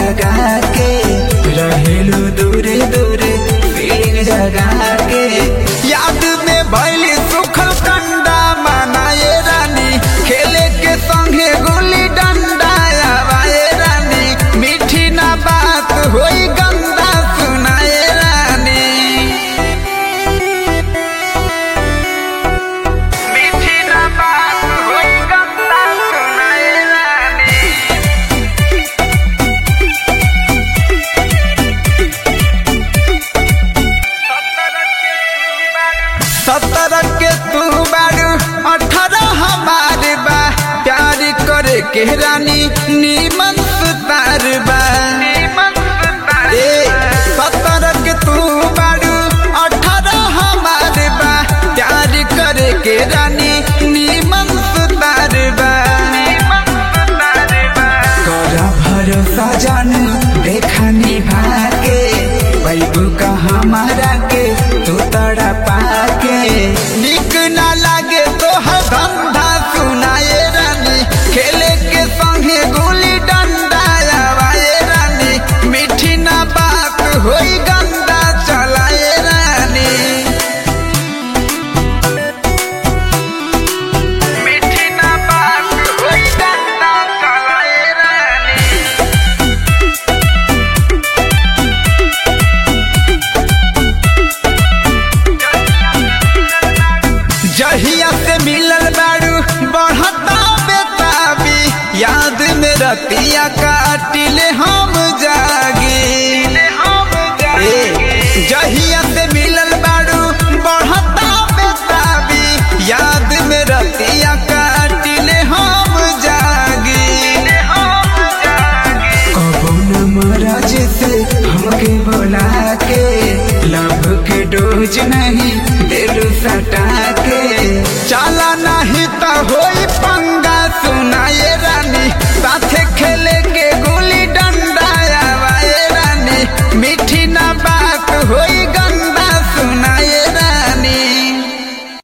लगा के रहेलू दूरे दूरे फीलिंग जगा के याद में भइल सुखल कंडा मनाए रानी खेले के संगे गुल्ली डंडा आवाए रानी मीठी ना बात होई गंदा सुनाए रानी मीठी ना बात होई गंदा सुनाए रानी सत्रह के तू बारू अठारह हमार बा प्यार करे के रानी नीमन सुतार बा ए सत्रह के तू बारू अठारह हमार बा प्यार करे के रानी नीमन सुतार बा कर भरोसा जानू देखा निभा के बैबू का हमारा के तू तड़ा पाके निक ना लागे तो हर धंधा सुनाए रानी खेले के संगे गुली डंडा आवाए रानी मीठी ना बात होई गंदा चलाए रानी मीठी ना बात होई गंदा चलाए रानी जहिया से मिलल बारू बढ़ता बेताबी याद में रतिया काटिले हम जागी ए, जहिया से मिलल बारू बढ़ता बेताबी याद में रतिया काटिले हम जागी कबो न महाराज से हमके बोला के लव के डोज नहीं दिल सटा के चला नहीं तो होई